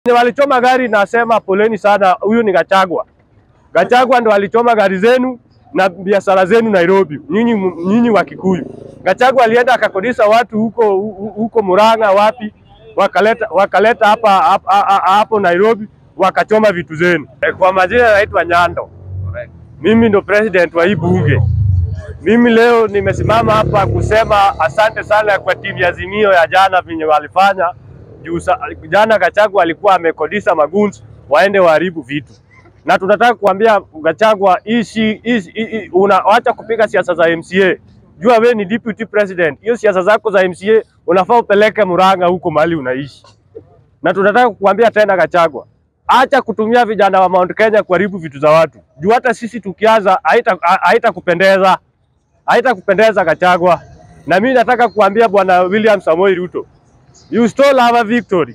Wenye walichoma gari nasema poleni sana, huyu ni Gachagua. Gachagua ndo alichoma gari zenu na biashara zenu Nairobi, nyinyi nyinyi wa Kikuyu. Gachagua alienda akakodisha watu huko huko Murang'a wapi, wakaleta wakaleta hapa hapa- hapa- hapo Nairobi wakachoma vitu zenu. Eh, Kwa majina naitwa Nyando, mimi ndo president wa hii bunge. Mimi leo nimesimama hapa kusema asante sana kwa timu ya Azimio ya jana venye walifanya juu sa- jana Gachagua alikuwa amekodisha maguns waende waharibu vitu, na tunataka kuambia Gachagua ishi, ishi, i- i- unaacha kupiga siasa za MCA. Jua we ni deputy president, hiyo siasa zako za MCA unafaa upeleke Murang'a huko mahali unaishi. Na tunataka kukuambia tena Gachagua, acha kutumia vijana wa Mount Kenya kuharibu vitu za watu, juu hata sisi tukianza haita haita kupendeza haita kupendeza Gachagua. Na mimi nataka kuambia bwana William Samoei Ruto, you stole our victory,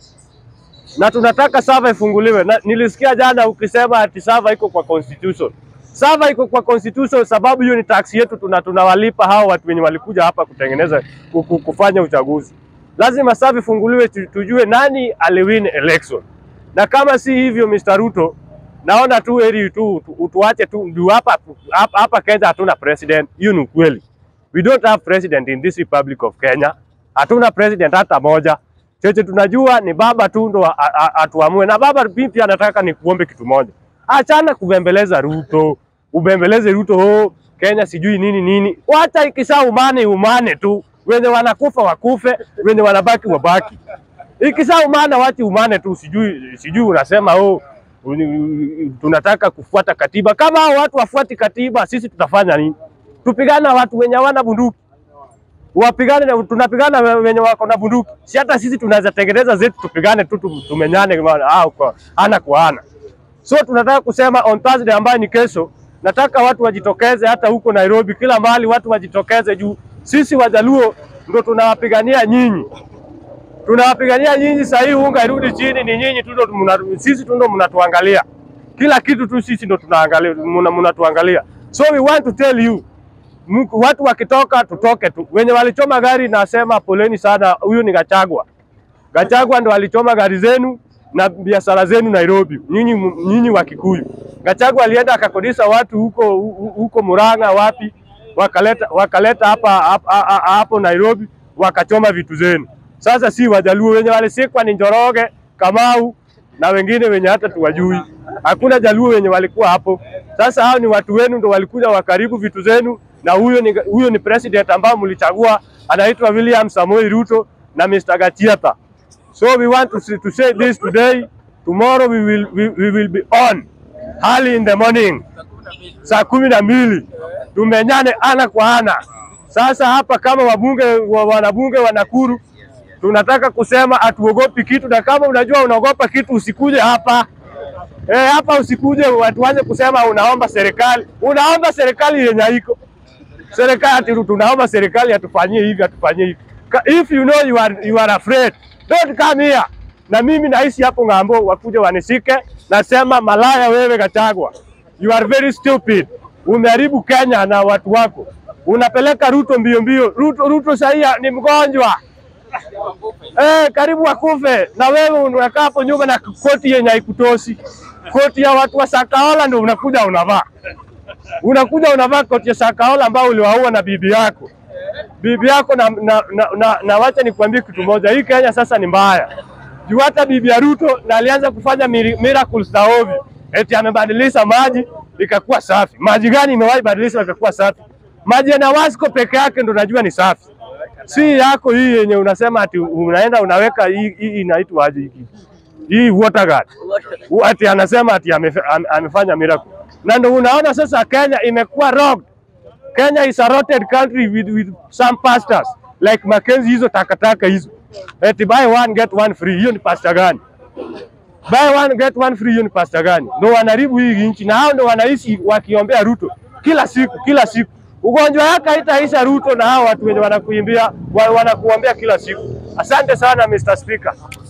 na tunataka sava ifunguliwe. Na nilisikia jana ukisema ati sava iko kwa constitution. Sava iko kwa constitution sababu hiyo ni tax yetu, tuna tunawalipa hao watu wenye walikuja hapa kutengeneza ku- ku- kufanya uchaguzi. Lazima sava ifunguliwe, tu- tujue nani aliwin election, na kama si hivyo Mr. Ruto, naona tu heri tu tu- utuache tu ndio hapa hapa hapa Kenya hatuna president. Hiyo ni ukweli. We don't have president in this Republic of Kenya. Hatuna president hata moja. Cheche tunajua ni baba tu ndo a- a- atuamue, na baba mimi pia nataka nikuombe kitu moja, achana kubembeleza Ruto, ubembeleze Ruto oh, Kenya sijui nini nini. Wacha ikisa umane umane tu, wenye wanakufa wakufe, wenye wanabaki wabaki. Ikisa umane wachi umane tu, sijui sijui unasema oh, uni- tunataka kufuata katiba. Kama hao watu wafuati katiba, sisi tutafanya nini? Tupigane na watu wenye hawana bunduki wapigane na tunapigana na wenye wako na bunduki. Si hata sisi tunaweza tengeneza zetu tupigane tu tu- tumenyane kama ah, kwa ana kwa ana. So tunataka kusema on Thursday ambayo ni kesho, nataka watu wajitokeze hata huko Nairobi, kila mahali watu wajitokeze juu sisi Wajaluo ndo tunawapigania nyinyi, tunawapigania nyinyi. Sasa hii unga irudi chini, ni nyinyi tu ndo mna- sisi tu ndo mnatuangalia kila kitu tu, sisi ndo tunaangalia, mna- mnatuangalia. So we want to tell you Mku- watu wakitoka tutoke tu. Wenye walichoma gari nasema poleni sana, huyu ni Gachagua. Gachagua ndo alichoma gari zenu na biashara zenu Nairobi, nyinyi nyinyi wa Kikuyu. Gachagua alienda akakodisha watu huko hu- huko Murang'a wapi, wakaleta wakaleta hapa hapa- hapa- hapo Nairobi wakachoma vitu zenu. Sasa si Wajaluo wenye walisikwa ni Njoroge, Kamau na wengine wenye hata tuwajui. Hakuna Jaluo wenye walikuwa hapo. Sasa hao ni watu wenu ndo walikuja wakaribu vitu zenu, na huyo ni huyo ni president ambao mlichagua, anaitwa William Samoei Ruto na Mr. Gachagua. So we want to, say- to say this today. Tomorrow we will, we, we will be on early in the morning saa kumi na mbili tumenyane ana kwa ana. Sasa hapa kama wabunge wa, wanabunge wa Nakuru tunataka kusema hatuogopi kitu, na kama unajua unaogopa kitu usikuje hapa eh, hapa usikuje watu waanze kusema unaomba serikali, unaomba serikali yenye haiko serikali ati tunaomba serikali atufanyie hivi atufanyie hivi. Ka- If you know you are, you are afraid, don't come here. Na mimi naishi hapo ng'ambo, wakuje wanishike. Nasema malaya wewe Gachagua, you are very stupid. Umeharibu Kenya na watu wako, unapeleka Ruto mbio mbio. Ruto, Ruto sahii ni mgonjwa eh, karibu akufe, na wewe unakaa hapo nyuma na koti yenye haikutoshi, koti ya watu wa Sakaola ndio unakuja unavaa unakuja unavaa koti ya Sakaola ambao uliwaua na bibi yako bibi yako na, na, na, na, na wacha nikwambie kitu moja, hii Kenya sasa ni mbaya juu hata bibi ya Ruto na alianza kufanya miri- miracles za ovyo, eti amebadilisha maji ikakuwa safi. Maji gani imewahi badilisha ikakuwa safi? Maji ya Nawasco peke yake ndo najua ni safi, si yako hii yenye unasema ati unaenda unaweka hii, hii inaitwa aje hii hii water guard U- ati anasema ati amefe- ame- amefanya miracle, na ndo unaona sasa Kenya imekuwa robbed. Kenya is a rotted country with, with some pastors like Mackenzie, hizo takataka hizo, eti buy one get one free. Hiyo ni pasta gani? Buy one get one free, hiyo ni pasta gani? Ndo wanaribu hii nchi, na hao ndo wanaishi wakiombea Ruto kila siku kila siku. Ugonjwa yake haitaisha Ruto na hao watu wenye wanakuimbia wa- wanakuombea kila siku. Asante sana Mr. Speaker.